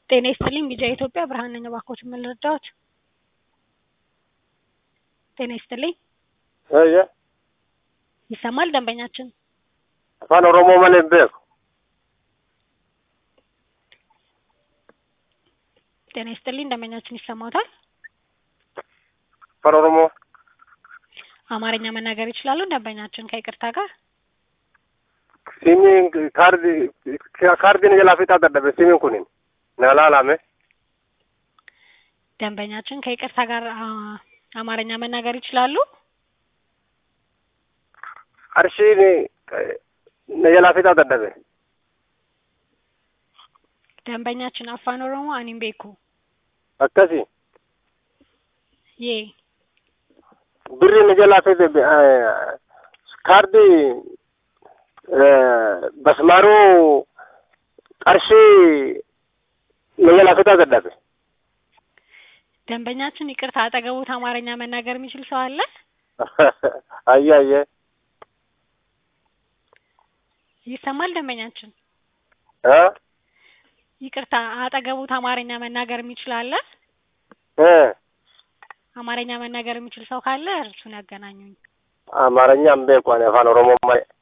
ጤና ይስጥልኝ ቢጂአይ ኢትዮጵያ ብርሃን ነኝ። እባክዎትን ምን ልርዳዎት? ጤና ይስጥልኝ እየ ይሰማል ደንበኛችን? afaan oromoo malee hin beeku ጤና ይስጥልኝ ደንበኛችን ይሰማዎታል? afaan oromoo አማርኛ መናገር ይችላሉ ደንበኛችን ከይቅርታ ጋር? simiin kaardi kaardiin jalaa fixaa dadhabe simiin kunin na laalame ደንበኛችን ከይቅርታ ጋር አ- አማርኛ መናገር ይችላሉ? qarshiin na jalaa fixaa dadhabe ደንበኛችን አፋን ኦሮሞ አኒም ቤኩ akkasi ዬ birri na jalaa fixe kaardi basmaaruu qarshii na jalaa fixaa dadhabe ደንበኛችን ይቅርታ አጠገቡት አማርኛ መናገር የሚችል ሰው አለ? አየ አየ ይሰማል ደንበኛችን? እ ይቅርታ አጠገቡት አማርኛ መናገር የሚችል አለ? እ አማርኛ መናገር የሚችል ሰው ካለ እርሱን ያገናኙኝ። አማርኛ እምቤ እኮ እኔ አፋን ኦሮሞ ማሌ